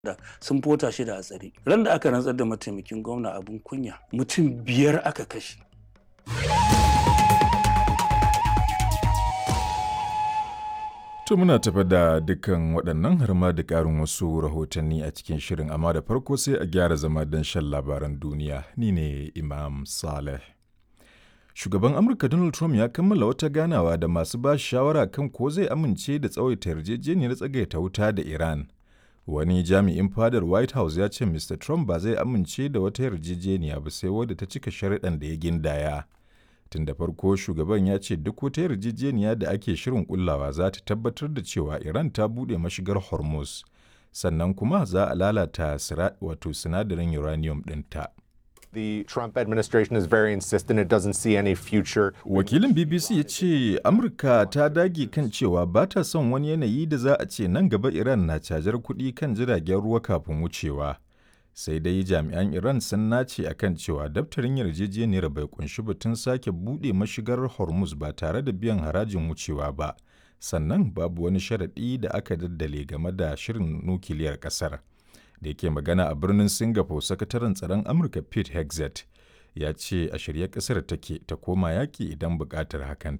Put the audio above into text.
da sun fota shi da a tsare ran da aka rantsar da mataimakin gwamna abin kunya mutum biyar aka kashe To muna tafa da dukkan waɗannan har ma da ƙarin wasu rahotanni a cikin shirin amma da farko sai a gyara zama don shan labaran duniya ni ne Imam Saleh. Shugaban Amurka Donald Trump ya kammala wata ganawa da masu ba shawara kan ko zai amince da tsawaita yarjejeniyar tsagaita wuta da Iran. Wani jami'in fadar White House ya ce Mr. Trump ba zai amince da wata yarjejeniya ba sai wadda ta cika sharuɗan da ya gindaya. Tun da farko shugaban ya ce duk wata yarjejeniya da ake shirin kullawa za ta tabbatar da cewa Iran ta buɗe mashigar Hormuz, sannan kuma za a lalata wato sinadarin uranium ɗinta. The Trump administration is very insistent it doesn't see any future. Wakilin BBC ya ce Amurka ta dage kan cewa ba ta son wani yanayi da za a ce nan gaba Iran na cajar kuɗi kan jiragen ruwa kafin wucewa. Sai dai jami'an Iran sun nace a kan cewa daftarin yarjejeniyar bai kunshi batun sake buɗe mashigar Hormuz ba tare da biyan harajin wucewa ba. Sannan babu wani sharaɗi da aka daddale game da shirin nukiliyar ƙasar. da yake magana a birnin singapore sakataren tsaron amurka pete hexet ya ce a shirye kasar take ta koma yaki idan bukatar hakan